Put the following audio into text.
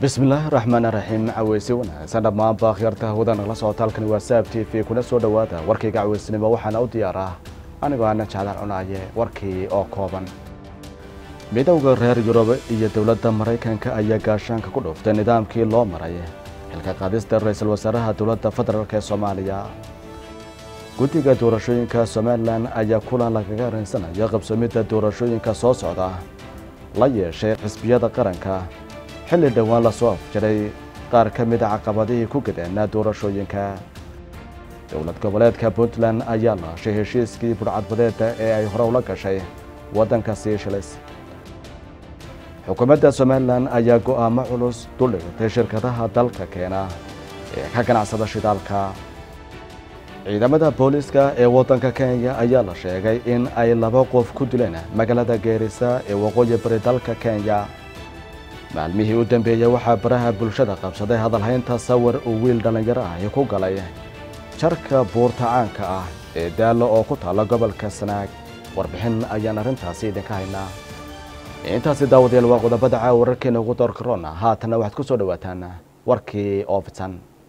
bismillaahi raxmaan raxiim caweysi wanaagsan dhammaanba akhyaarta hawada nagala socota halkani waa saab t v kuna soo dhowaada warkayga caweysnimo waxaana u diyaar ah anigoo ana jeclaan cunaaye warkii oo kooban midowda reer yurub iyo dowladda maraykanka ayaa gaashaanka ku dhuftay nidaamkii loo maray xilka qaadista ra-iisul wasaaraha dowladda federaalk ee soomaaliya guddiga doorashooyinka somalilan ayaa kulan lagaga arrinsanaya qabsoomidda doorashooyinka soo socda la yeeshay xisbiyada qaranka xilli dhowaan lasoo afjaray qaar ka mida caqabadihii ku gadeena doorashooyinka dowlad goboleedka puntland ayaa laashay heshiiskii budhcadbadeeda ee ay hore ula gashay waddanka siishilis xukuumadda somalilan ayaa go'aamo culus duldhigtay shirkadaha dalka keena ee ka ganacsada shidaalka ciidamada booliiska ee waddanka kenya ayaa la sheegay in ay laba qof ku dileen magaalada geerisa ee waqooyi bari dalka kenya maalmihii u dambeeyey waxaa baraha bulshada qabsaday hadalhaynta sawir uu wiil dhallinyaro ahi ku galay jarka buurta caanka ah ee daallo oo ku taalla gobolka sanaag warbixin ayaan arrintaasi idinka haynaa intaasi daawadayaal waa qodobada caawa wararkeena ugu doorkaroona haatanna waxaad ku soo dhowaataan warkii oo fidsan